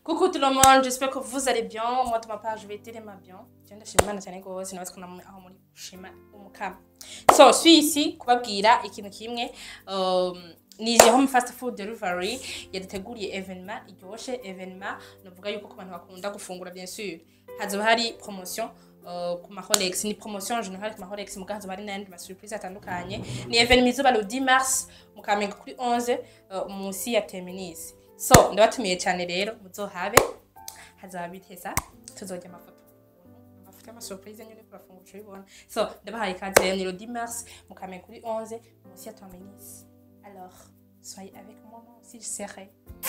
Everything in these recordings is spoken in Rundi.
Coucou tout le monde, j'espère que vous allez bien. Moi, de ma part, je vais tellement bien. Je viens de chez Mana cyane gose nawe ko aho muri shima umukama. So, suis ici kubabwira ikintu kimwe um, ni home fast food delivery yaduteguriye evenement iryoshe evenement novuga yuko ku bantu bakunda gufungura bien sûr hazoba hari promotion uh, ku ma Rolex ni promotion en général ku ma Rolex muga hazoba hari n'ayandi ma surprise atandukanye ni evenement izuba le 10 mars mu Kamenge kuri 11 uh, munsi ya Terminus so ndabatumiye cyane rero muzohabe hazaba biteza tuzojya amafoto amafoto y'amasurprise nyine kurafungura uco bibona so ndabahaye ikaze rero ni le 10 mars mu Kamenge kuri 11 munsi ya Terminus alors soyez avec moi moi aussi je serai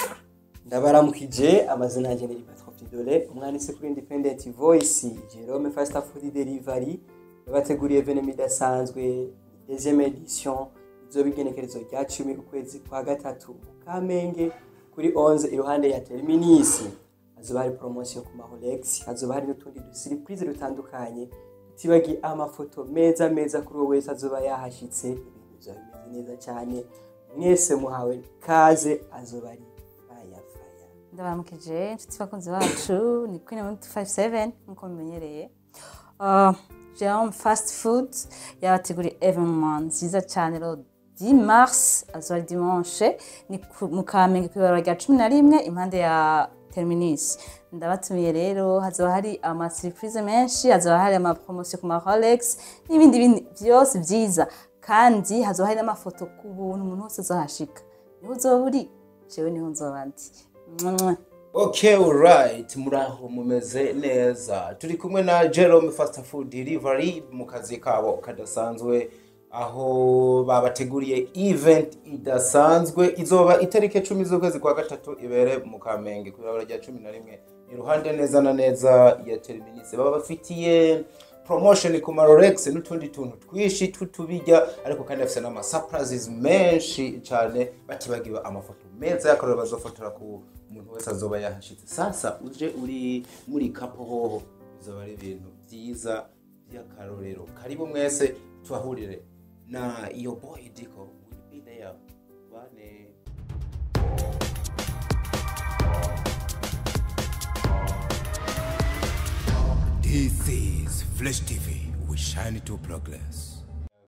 ndabaramukije amazina yanjye ni Patro Pidole umwanditsi kuri Independent Voice Jerome Fast Food Delivery yabateguriye evenement idasanzwe deuxième edition izoba igenekerezo rya cumi ukwezi kwa gatatu mu Kamenge kuri 11 iruhande ya Terminus hazoba hari promotion ku ma Rolex hazoba hari n'utundi dusurprise dutandukanye tutibagiye amafoto meza meza kuri wowe wese azoba yahashitse ibintu bizoba bimeze neza cyane mwese muhawe kaze azoba ari faya faya ndabaramukije inshuti bakunzi bacu ni queen of 57 nkuko mumenyereye uh, Jerome fast food yabateguriye evenement nziza cyane ro 10 mars azoba ari dimanche ni ku- mu kamenge kw'ibarabara rya cumi na rimwe impande ya terminus ndabatumiye rero hazoba hari ama surprise menshi hazoba hari ama promotion ku ma Rolex n'ibindi bindi byose byiza kandi hazoba hari n'amafoto ku buntu umuntu wese azohashika niho uzoba uri jewe niho nzoba ndi Mwah. Okay, alright. Muraho mumeze neza. Turi kumwe na Jerome Fast Food Delivery mu kazi kabo kadasanzwe aho babateguriye event idasanzwe izoba itariki cumi z'ukwezi kwa gatatu ibere mu Kamenge ku ibabara rya cumi na rimwe iruhande neza na neza ya Terminus baba bafitiye promotion ku ma Rolex n'utundi tuntu twishi tutubijya ariko kandi bafite n'ama surprises menshi cyane batibagiwe amafoto meza y'akarore bazofotora ku umuntu wese azoba yahashitse sasa uje uri muri kapo hoho bizoba ari ibintu byiza by'akarorero karibu mwese tuhahurire na iyo boy diko will be there bane This is Flash TV. We shine to progress.